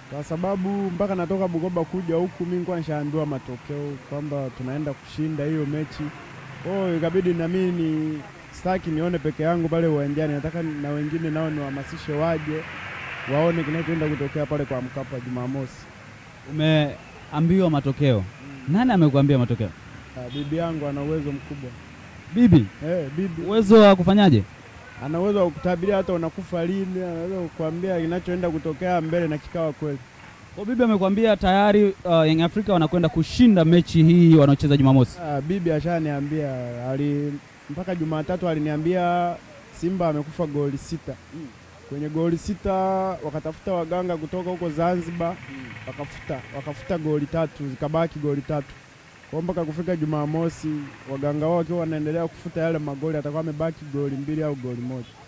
kwa sababu mpaka natoka Bukoba kuja huku mimi nilikuwa nishaambiwa matokeo kwamba tunaenda kushinda hiyo mechi. Kwa hiyo ikabidi na mimi ni sitaki nione peke yangu pale uwanjani, nataka na wengine nao niwahamasishe waje waone kinachoenda kutokea pale kwa Mkapa Jumamosi. Umeambiwa matokeo, nani amekuambia matokeo? Ah, bibi yangu ana uwezo mkubwa Bibi, eh, bibi uwezo wa kufanyaje? ana uwezo wa kutabiria hata unakufa lini, anaweza kukuambia kinachoenda kutokea mbele na kikawa kweli. Kwa bibi amekwambia tayari uh, Young Africa wanakwenda kushinda mechi hii wanaocheza Jumamosi. Ah, bibi ashaniambia ali mpaka Jumatatu aliniambia Simba amekufa goli sita kwenye goli sita, wakatafuta waganga kutoka huko Zanzibar wakafuta wakafuta goli tatu, zikabaki goli tatu. Kwa mpaka kufika Jumamosi waganga wao wakiwa wanaendelea kufuta yale magoli, atakuwa amebaki goli mbili au goli moja.